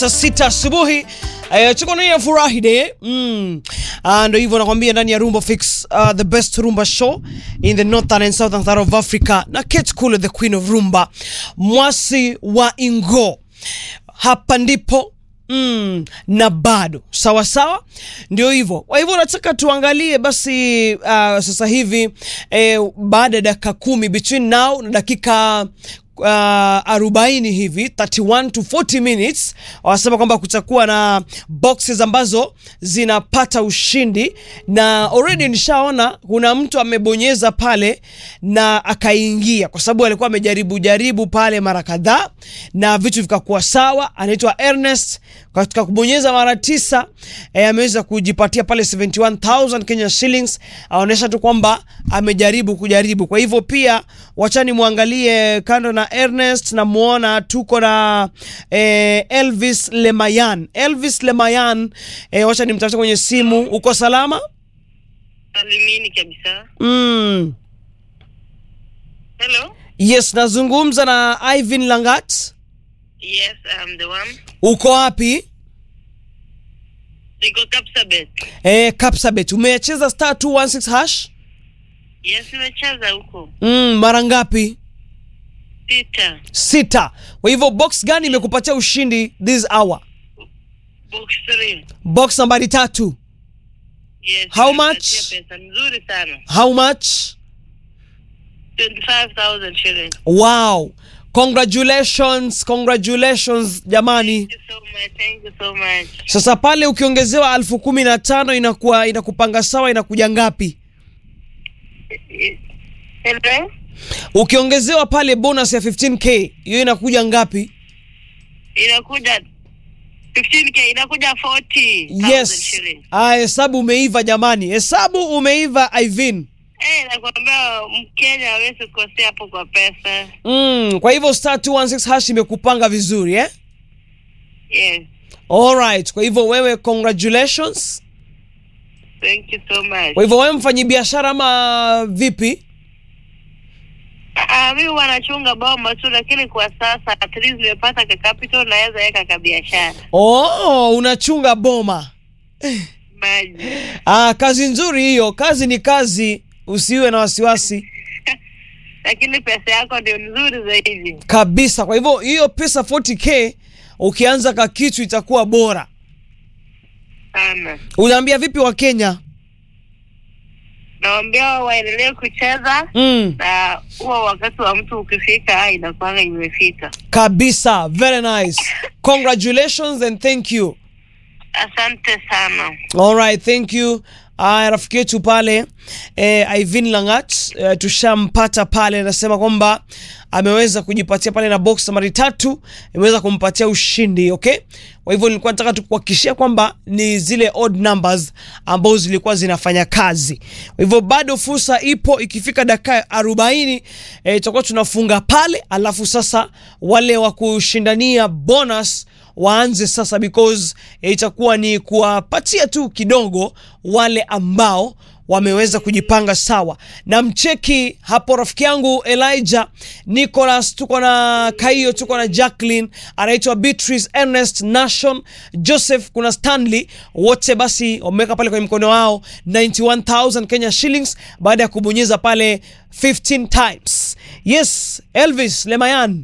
saa sita asubuhi eh, tuko ndani ya furahi day mm. Ah, ndo hivyo nakwambia ndani ya Rumba Fix uh, the best rumba show in the northern and southern part of Africa na Kate Kule the queen of rumba mwasi wa Ingo hapa ndipo Mm, na bado sawa sawa, ndio hivyo. Kwa hivyo nataka tuangalie basi uh, sasa hivi eh, baada ya dakika kumi between now na dakika uh, arobaini hivi 31 to 40 minutes, wanasema kwamba kutakuwa na boxes ambazo zinapata ushindi, na already nishaona kuna mtu amebonyeza pale na akaingia, kwa sababu alikuwa amejaribu jaribu pale mara kadhaa na vitu vikakuwa sawa. Anaitwa Ernest katika kubonyeza mara tisa eh, ameweza kujipatia pale 71000 Kenya shillings. Aonyesha tu kwamba amejaribu kujaribu. Kwa hivyo pia wachani muangalie kando na Ernest, na muona tuko na eh, Elvis Lemayan. Elvis Lemayan, eh, wacha nimtafute kwenye simu. Uko salama? Salimini kabisa. Mm. Hello? Yes, nazungumza na Ivan Langat. Yes, I'm the one. Uko wapi? Niko Kapsabet. Eh, Kapsabet. Umecheza star 216 hash? Yes, nimecheza huko. Mm, mara ngapi? Sita. Sita. Kwa hivyo box gani imekupatia ushindi this hour? Box 3. Box nambari tatu. Yes. How nimepatia much? Pesa nzuri sana. How much? 25,000 shillings. Wow. Congratulations, congratulations jamani. Thank you so much. Thank you so much. Sasa pale ukiongezewa elfu kumi na tano inakuwa inakupanga sawa, inakuja ngapi? Hello? Ukiongezewa pale bonus ya 15k hiyo inakuja ngapi? Inakuja 15k inakuja 40,000 Yes. shillings. Ah, hesabu umeiva jamani, hesabu umeiva Ivin. Eh, nakwambia Mkenya hawezi kukosea hapo kwa pesa. Mm, kwa hivyo star 216 hash imekupanga vizuri eh? Yes. Alright, kwa hivyo wewe congratulations. Thank you so much. Kwa hivyo wewe mfanyi biashara ama vipi? Ah, mimi wanachunga bomba tu, lakini kwa sasa at least nimepata ka capital naweza weka ka biashara Oh, unachunga boma. maji. Ah, kazi nzuri hiyo. Kazi ni kazi, usiwe na wasiwasi Lakini pesa yako ndio nzuri zaidi. kabisa. Kwa hivyo hiyo pesa 40k ukianza ka kitu itakuwa bora. Sana. Unaambia vipi wa Kenya? Naambia waendelee kucheza Mm, na huo wakati wa mtu ukifika, ah, inakuanga imefika. kabisa. Very nice. Congratulations and thank you. Asante sana. Alright, thank you. Aya, rafiki yetu pale eh, Ivin Langat eh, tushampata pale, anasema kwamba ameweza kujipatia pale na box nambari tatu imeweza kumpatia ushindi. Okay, kwa hivyo nilikuwa nataka tukuhakikishia kwamba ni zile odd numbers ambazo zilikuwa zinafanya kazi. Kwa hivyo bado fursa ipo, ikifika dakika arobaini eh, itakuwa tunafunga pale, alafu sasa wale wa kushindania bonus waanze sasa because eh, itakuwa ni kuwapatia tu kidogo wale ambao wameweza kujipanga sawa. Na mcheki hapo rafiki yangu Elijah Nicholas, tuko na Kaio, tuko na Jacqueline, anaitwa Beatrice Ernest Nation Joseph, kuna Stanley, wote basi wameweka pale kwenye mkono wao 91000 Kenya shillings baada ya kubonyeza pale 15 times. Yes, Elvis Lemayan,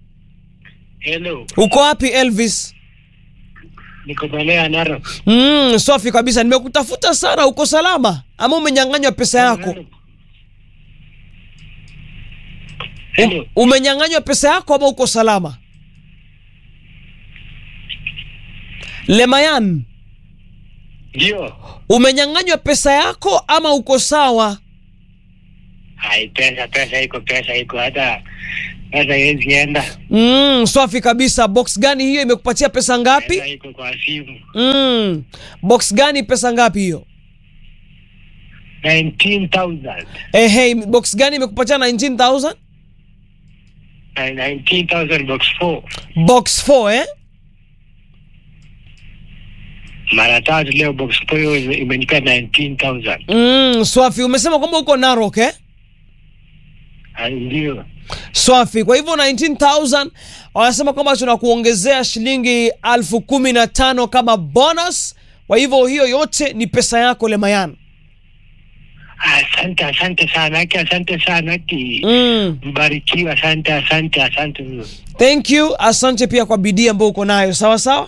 Hello, uko wapi Elvis? niko maeneo ya Narok. Mm, safi kabisa. Nimekutafuta sana. Uko salama ama umenyang'anywa pesa yako? Hello, Umenyang'anywa pesa yako ama uko salama? Lemayan, ndio. umenyang'anywa pesa yako ama uko sawa? Hai, pesa pesa iko, pesa iko, hata pesa haiwezi enda. Mm, safi kabisa. Box gani hiyo imekupatia pesa Pesa ngapi? iko kwa simu Mm, box gani pesa ngapi hiyo? 19,000 Eh, hey, box gani imekupatia 19000? Na 19,000 box 4 Box 4 eh? mara tatu leo, box 4 hiyo ime- imenipea 19,000 Mm, swafi. Umesema kwamba uko Narok eh? Ah, ndio. Swafi. Kwa hivyo 19000 wanasema kwamba tunakuongezea shilingi elfu kumi na tano kama bonus. Kwa hivyo hiyo yote ni pesa yako Lemayan. Asante, asante sana aki, asante sana aki. Mm. Mbarikiwa, asante, asante, asante mno. Thank you. Asante pia kwa bidii ambayo uko nayo. Sawa sawa.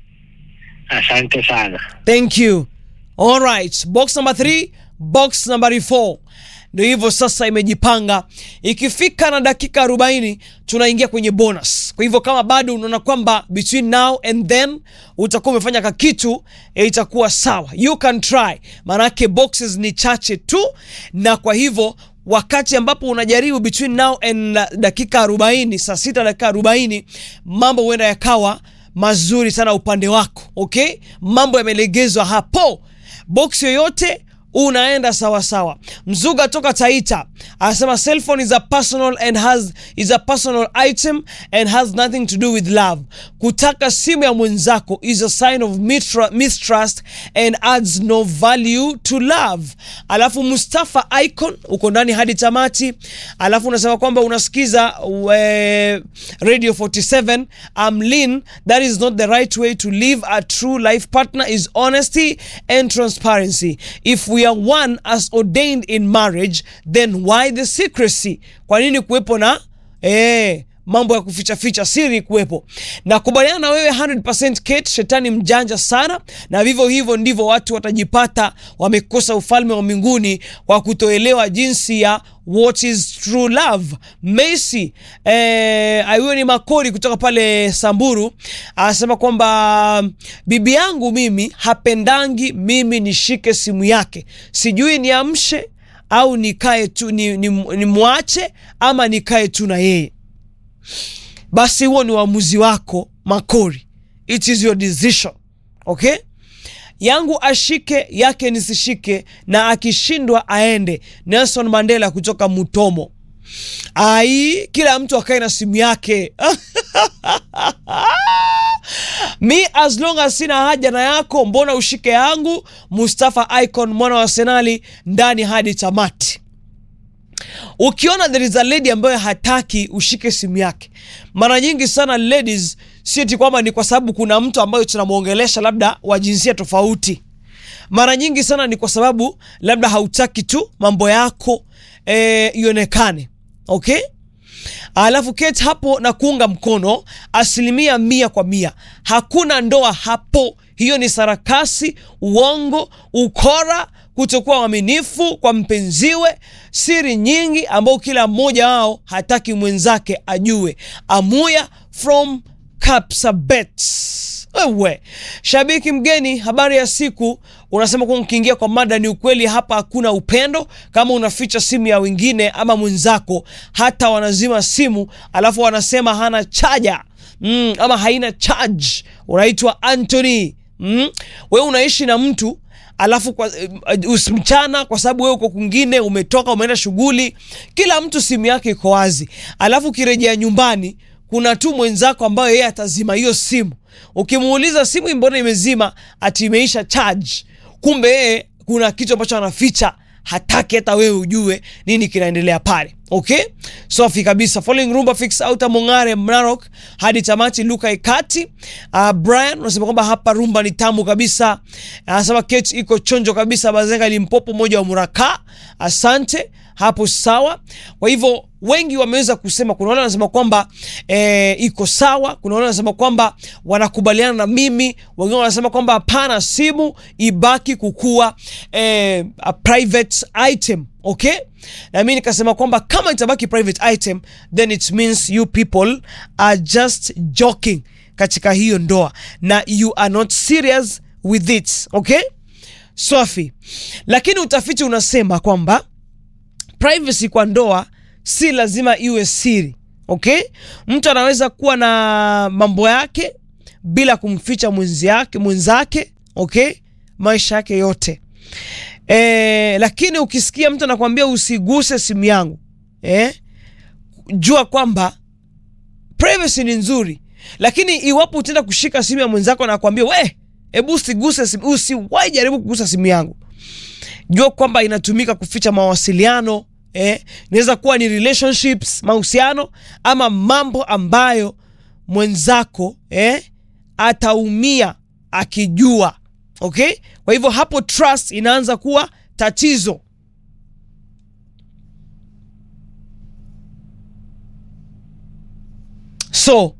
Asante sana. Thank you. All right. Box number 3, box number 4. Ndio hivyo sasa imejipanga. Ikifika na dakika 40 tunaingia kwenye bonus. Kwa hivyo kama bado unaona kwamba between now and then utakuwa umefanya ka kitu eh, itakuwa sawa. You can try. Maanake boxes ni chache tu na kwa hivyo wakati ambapo unajaribu between now and uh, dakika 40 saa sita dakika 40 mambo huenda yakawa mazuri sana upande wako okay mambo yamelegezwa hapo box yoyote unaenda sawa sawa mzuga toka taita anasema cell phone is a personal and has is a personal item and has nothing to do with love kutaka simu ya mwenzako is a sign of mitra- mistrust and adds no value to love alafu mustafa icon uko ndani hadi tamati alafu unasema kwamba unasikiza we, radio 47 I'm lean that is not the right way to live a true life partner is honesty and transparency if we are one as ordained in marriage then why the secrecy kwa nini kuwepo na eh, mambo ya kuficha ficha siri kuwepo nakubaliana na wewe 100% Kate shetani mjanja sana na vivyo hivyo ndivyo watu watajipata wamekosa ufalme wa mbinguni kwa kutoelewa jinsi ya what is true love Messi eh, huyo ni makori kutoka pale Samburu anasema kwamba bibi yangu mimi hapendangi mimi nishike simu yake sijui niamshe au nikae tu ni, ni, ni mwache ama nikae tu na yeye basi huo ni uamuzi wako makori it is your decision okay yangu ashike yake nisishike na akishindwa aende nelson mandela kutoka mutomo ai kila mtu akae na simu yake mi as long as sina haja na yako mbona ushike yangu mustafa icon mwana wa senali ndani hadi tamati ukiona there is a lady ambayo hataki ushike simu yake mara nyingi sana ladies si eti kwamba ni kwa sababu kuna mtu ambayo tunamwongelesha labda wa jinsia tofauti mara nyingi sana ni kwa sababu labda hautaki tu mambo yako eh, ionekane okay alafu Kate hapo na kuunga mkono asilimia mia kwa mia hakuna ndoa hapo hiyo ni sarakasi uongo ukora kutokuwa mwaminifu kwa mpenziwe siri nyingi ambao kila mmoja wao hataki mwenzake ajue amuya from Kapsabet. Wewe shabiki mgeni, habari ya siku. Unasema kuwa mkiingia kwa mada, ni ukweli hapa hakuna upendo. Kama unaficha simu ya wengine ama mwenzako, hata wanazima simu alafu wanasema hana chaja mm, ama haina charge. Unaitwa Anthony mm. Wewe unaishi na mtu alafu kwa, uh, mchana kwa sababu wewe uko kwingine, umetoka umeenda shughuli, kila mtu simu yake iko wazi, alafu ukirejea nyumbani kuna tu mwenzako ambayo yeye atazima hiyo simu. Ukimuuliza simu mbona imezima, ati imeisha charge, kumbe yeye kuna kitu ambacho anaficha, hataki hata wewe ujue nini kinaendelea pale. Okay, safi kabisa. Following Rumba Fix Outa Mongare Mnarok hadi tamati Luka Ikati. Uh, Brian unasema kwamba hapa rumba ni tamu kabisa. Anasema Kate iko chonjo kabisa, Bazenga Limpopo moja wa Muraka. Asante hapo sawa. Kwa hivyo wengi wameweza kusema, kuna wale wanasema kwamba e, iko sawa, kuna wale wanasema kwamba wanakubaliana na mimi, wengine wanasema kwamba hapana, simu ibaki kukua e, a private item okay na mimi nikasema kwamba kama itabaki private item then it means you people are just joking katika hiyo ndoa na you are not serious with it okay Swafi, lakini utafiti unasema kwamba privacy kwa ndoa si lazima iwe siri okay mtu anaweza kuwa na mambo yake bila kumficha mwenzi yake mwenzake okay maisha yake yote e, lakini ukisikia mtu anakwambia usiguse simu yangu eh, jua kwamba privacy ni nzuri lakini iwapo utaenda kushika simu ya mwenzako na kuambia we hebu usiguse simu usiwahi jaribu kugusa simu yangu jua kwamba inatumika kuficha mawasiliano eh, inaweza kuwa ni relationships mahusiano ama mambo ambayo mwenzako eh, ataumia akijua okay kwa hivyo hapo trust inaanza kuwa tatizo so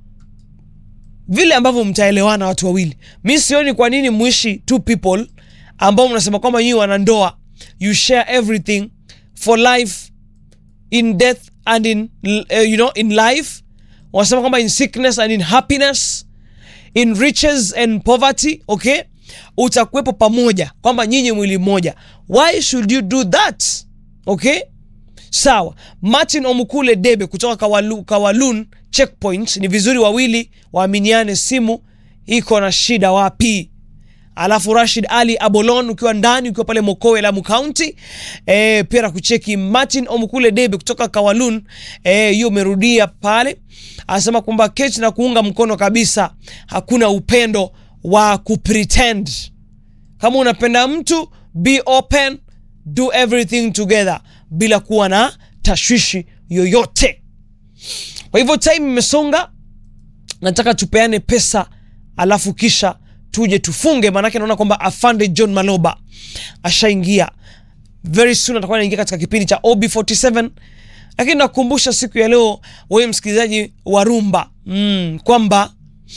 vile ambavyo mtaelewana watu wawili mi sioni kwa nini mwishi two people ambao mnasema kwamba nyinyi wana ndoa you share everything for life in death and in uh, you know in life wanasema kwamba in sickness and in happiness in riches and poverty okay utakuwepo pamoja kwamba nyinyi mwili mmoja why should you do that okay sawa martin omukule debe kutoka kawalu, kawalun checkpoint ni vizuri wawili waaminiane simu iko na shida wapi alafu rashid ali abolon ukiwa ndani ukiwa pale mokowe lamu kaunti e, pia nakucheki martin omukule debe kutoka kawalun eh, hiyo umerudia pale anasema kwamba keti na kuunga mkono kabisa hakuna upendo wa kupretend kama unapenda mtu be open do everything together bila kuwa na tashwishi yoyote kwa hivyo time imesonga nataka tupeane pesa alafu kisha tuje tufunge maanake naona kwamba afande john maloba ashaingia very soon atakuwa anaingia katika kipindi cha ob47 lakini nakukumbusha siku ya leo wewe msikilizaji wa rumba mm, kwamba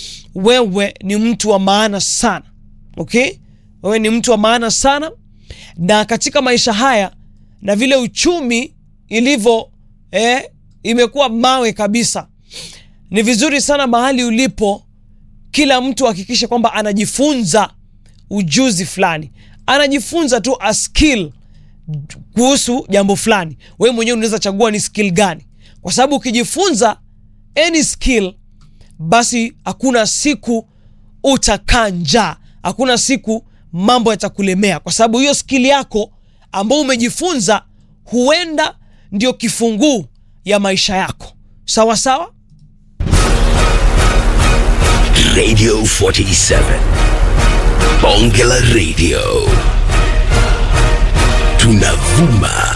wewe ni mtu wa maana sana okay wewe ni mtu wa maana sana na katika maisha haya na vile uchumi ilivyo eh, imekuwa mawe kabisa ni vizuri sana mahali ulipo kila mtu hakikishe kwamba anajifunza ujuzi fulani anajifunza tu a skill kuhusu jambo fulani we mwenyewe unaweza chagua ni skill gani kwa sababu ukijifunza any skill basi hakuna siku utakaa njaa hakuna siku mambo yatakulemea kwa sababu hiyo skill yako ambao umejifunza huenda ndio kifunguu ya maisha yako sawa sawa Radio 47. Bonge la Radio. Tunavuma